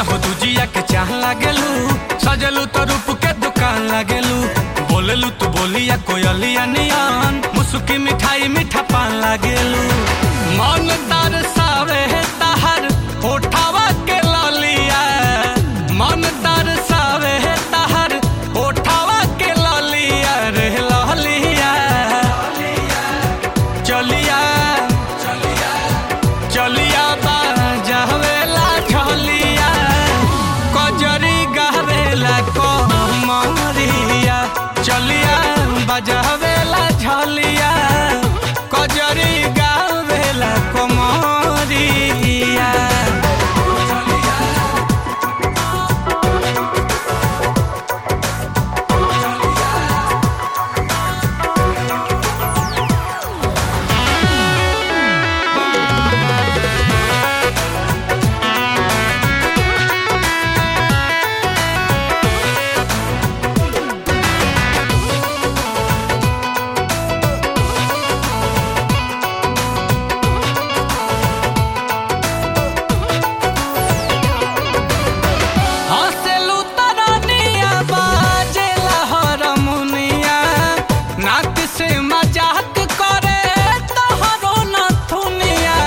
हो दुजिया के चाह लागेलू सजलू तो रूप के दुकान लागेलू बोलेलू तू बोलिया कोयलिया नियन मुसुकी मिठाई मीठा पान लागेलू मन तरसावे तहर होठावा के ललिया मन तरसावे तहर होठावा के ललिया रे ललिया चलिया चलिया बाजावेला झलिया कजरी गावेला कमरिया चलिया बजावेला झलिया कजरी गावेला कमरिया हँसेलू तरनिया बाजेला हरमुनिया नाक से मजाक करे तोहरो नथुनिया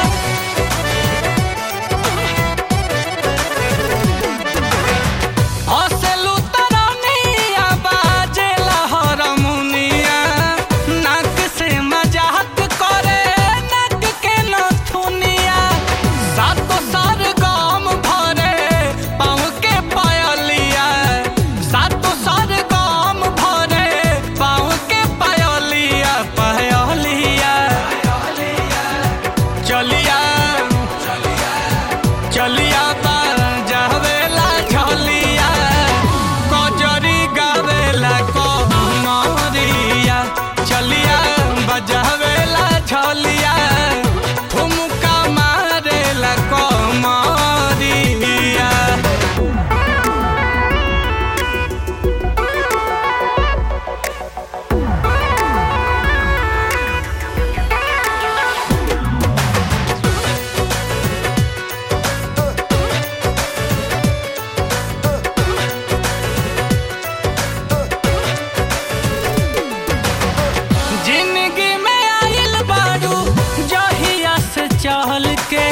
हँसेलू तरनिया बाजेला हरमुनिया नाक से मजाक करे नाक के नथुनिया सातो सार गाम भरे पाँव के पायलिया सातो सार गाम भरे पाँव के पायलिया पायलिया चलिया चलिया बाजावेला झलिया कजरी गावेला कमरिया चलिया बजावेला झलिया ठुमका मारेला कमरिया जिंदगी में आइल बारू जहिया से चहल के